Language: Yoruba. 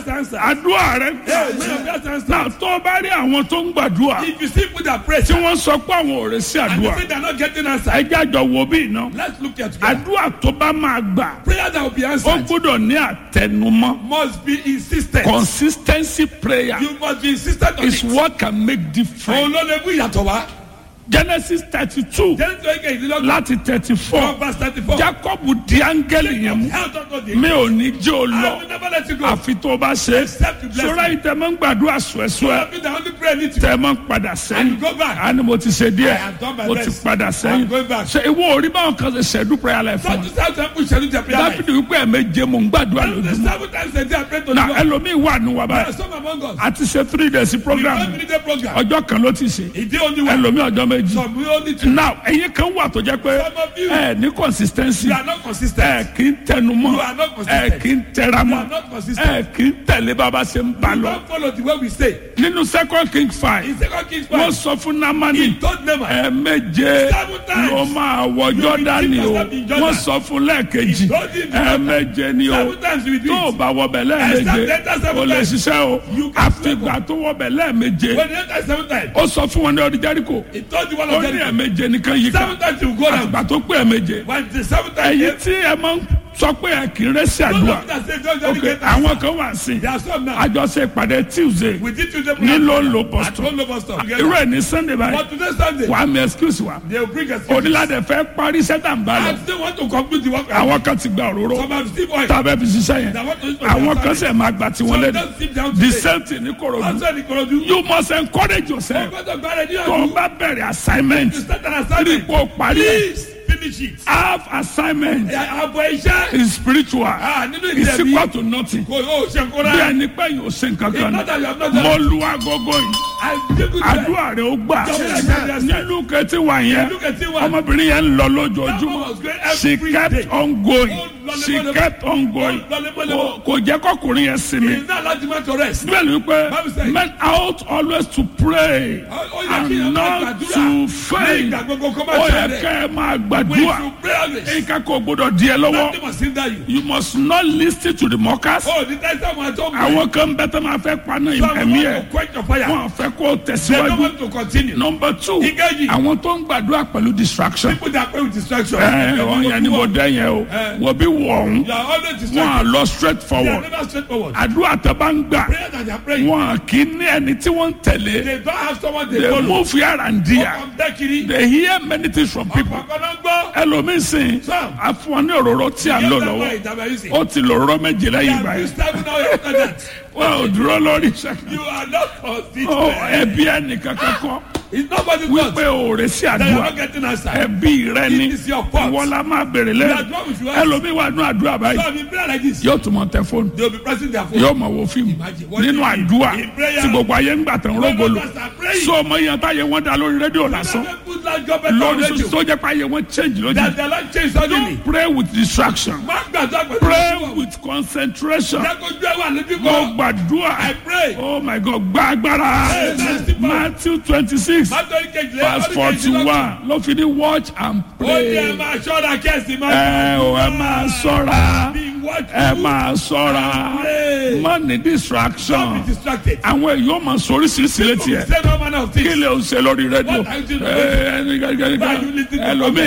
prayers are answered. àdúrà rẹ Hey, may your prayers are answered. náà tó bá rí àwọn tó ń gbàdúrà If you see people that pray tí wọ́n sọ pé àwọn ò rè sí and you àdúrà think they're not getting answered, ẹjẹ́ àjọ wo bí iná let's look at together. àdúrà tó bá máa gbà Prayer that will be ó answered gbọ́dọ̀ ní àtẹnumọ́ must be insistent. consistency prayer You must be insistent on is it. what can make difference Òun ló lè mú ìyàtọ̀ wá. genesis thirty two Jẹ́ni tó ń kẹ́ ìdílọ́gbọ̀n. láti thirty four From verse thirty-four. jacob di áńgẹ́lì yẹn mú Health of God. mi ò ní jẹ́ o I lọ will never let you go. àfi tó o bá ṣe Except you bless sọ́ra me. ìtẹ̀mọ́ ń gbàdúrà sùẹ́sùẹ́ Some people that only pray need to. tẹ̀ mọ́ ń padà And sẹ́yìn you go back. àní mo ti ṣe I díẹ̀ have done my mo ti best. padà sẹ́yìn I'm going back. ṣe ìwọ orí báwọn kan ṣe ṣẹ̀dú prayer life fún Don't you start to push into their prayer life. dábìdì wípé ẹ̀mẹ́jẹ mò ń gbàdúrà The lójúmọ́ seven times a day I pray to na God. ẹlòmíì wà nù wà There are báyìí some among us. a ti ṣe three days We program don't need a program. ọjọ́ kan ló ti ṣe He did only one. ẹlòmíì ọjọ́ méjì Some we only two. now ẹ̀yin kan wà tó jẹ́ pé Some of you. ẹ ní consistency You are not consistent. ẹ kì í tẹnumọ́ You are not ẹ consistent. kì í tẹramọ́ You are not consistent. ẹ kì í tẹ̀lé bàbá ṣe ń bá You lọ don't follow the way we say. nínú second king five In second Kings wọ́n five, sọ fún he namani told Naaman, ẹ̀ẹ̀méje Seven times. ló máa wọ jọ́dánì o yourself in Jordan. wọ́n sọ fún lẹ́ẹ̀kejì He told him to ẹ̀ẹ̀méje ni o seven times you will do tó o it. bá wọbẹ̀ Except lẹ́ẹ̀méje enter seven o lè times. ṣiṣẹ́ o You can àfìgbà tó wọbẹ̀ lẹ́ẹ̀méje When you enter seven times, ó sọ fún wọn ní ọdún jẹ́ríkò he told the one ó of ní them, ẹ̀ẹ̀méje nìkan yìí ká seven times you go down. àgbà tó pé ẹ̀ẹ̀méje When the seven times ẹ̀yin came, tí ẹ máa ń sọ pé ẹ kì í rẹ́ sí those àdúrà of that say, don't just ok get àwọn answer. kan wà sí There are some now. àjọṣe ìpàdé tuesday We did Tuesday ní program. ló ń lo At boston one local store. irú ẹ̀ ní sunday báyìí But today Sunday, wàá mi excuse wa they will bring us. onílàdẹ fẹ́ parí sẹ́tà ń bá lọ I still want to complete the work. àwọn kan ti gba òróró Some have still oil. tàbẹ́ fi ṣiṣẹ́ yẹn That want to use for àwọn their kan family. sẹ̀ máa gbà tí wọ́n Some lẹ́nu don't sit down the today. same thing ní korodu Also, the Korodu. you must encourage yourself God of God, you tó o have bá bẹ̀rẹ̀ assignment to start an rí assignment. kó o parí ẹ̀ Please finish it. half assignment Àbọ̀ iṣẹ́. is spiritual Ah, nínú is ìdẹ̀bí. equal to nothing Kò yóò ṣe kó bí rẹ̀. ẹni pé yóò ṣe nǹkan It's kan not that you have not mo done it. lu agogo yìí I give you credit. àdúrà rẹ ó gbà Yes. nínú kẹtí wà yẹn Look at it, one. ọmọbìnrin yẹn ń lọ That one lójoojúmọ́ was great she every kept day. on going Oh, lọlé she mọ́lé. kept on going Oh, lọlé mọ́lé. Kò- kò jẹ́ kọkùnrin yẹn sinmi It's not like man to rest. bẹ́ẹ̀ ni pé Bible says- men ought always to pray Ó- ó yẹ kí and èèyàn máa not gbàdúrà. to Ní faint ìgbà gbogbo kó má ó yẹ ṣàárẹ̀. kẹ́ ẹ máa We gbàdúrà should pray always. nǹkan kò gbọdọ̀ di ẹ lọ́wọ́ Nothing must hinder you. you must not lis ten to the mockers Oh, the time someone told me. àwọn kan bẹ́ẹ̀ tó máa fẹ́ paná Some ẹ̀mí want ẹ̀ to quench your fire. wọn fẹ́ kó They don't tẹ̀síwájú. want to continue. number two Ìkejì. àwọn tó ń gbàdúrà pẹ̀lú distraction. People that pray with distraction. ẹ wọn yẹn ni mo dẹ yẹn o Eh. wọ́n bí wọ̀ ọ̀hún You are always wọn à distracted. lọ straight They are forward never straightforward. àdúrà tó bá ń gbà Prayer that they are praying. wọn kì í ní ẹni tí wọ́n ń tẹ̀lé They don't have someone they they follow. move here and there Ọkàn dẹ́kiri. they hear many things from people Ọkàn náà gbọ́. ẹlòmíín sìn Sam. àfọwọ́n ní òróró tí a ń lò lọ́wọ́ ó ti lò òróró méje lẹ́yìn ìgbà You yẹn start now after that. wọn ò dúró lórí iṣẹ́ You are not ọ consistent. ẹbí ẹnìkan kankan It's nobody's fault. wípé òòrè sí That you are àdúrà not getting answer. ẹbí rẹ ni It is your fault. ìwọ la máa bèrè You are lẹ́nu wrong with your answer. ẹlòmíín wà nù àdúrà báyìí So in prayer like this, yóò tún mọ tẹ fóònù they will be pressing their phone. yóò mọ wo fíìmù Imagine what nínú you mean. àdúrà In prayer. tí gbogbo ayé ń gbà tán When rógolo others are praying, so ọmọ yẹn táyé wọn dá lórí rédíò lásán Never put that government on lórí radio. tó jẹ́ pé ayé wọn change lójú That the life change suddenly. don't pray with distraction Má gbàdúrà pẹ̀lú pray ìṣòro. with concentration Jákòjú ẹ̀ wà lójú mo kan. gbàdúrà I pray. oh my god gba agbára Yes. matthew twenty six Mátọ́rí kejìlélọ́gbọ̀n. verse forty one ló fi ní watch and Ó ní ẹ pray máa ṣọ́ra kẹ́sì máa ẹ ò ẹ máa ṣọ́ra Be watchful. ẹ máa ṣọ́ra Pray. má ní distraction Don't be distracted. àwọn èèyàn máa sọ oríṣiríṣi létí ẹ Say no manner of kí things. lè o ṣe lórí rédíò What are you doing? ẹ ẹni Why are you listening to ẹlòmíì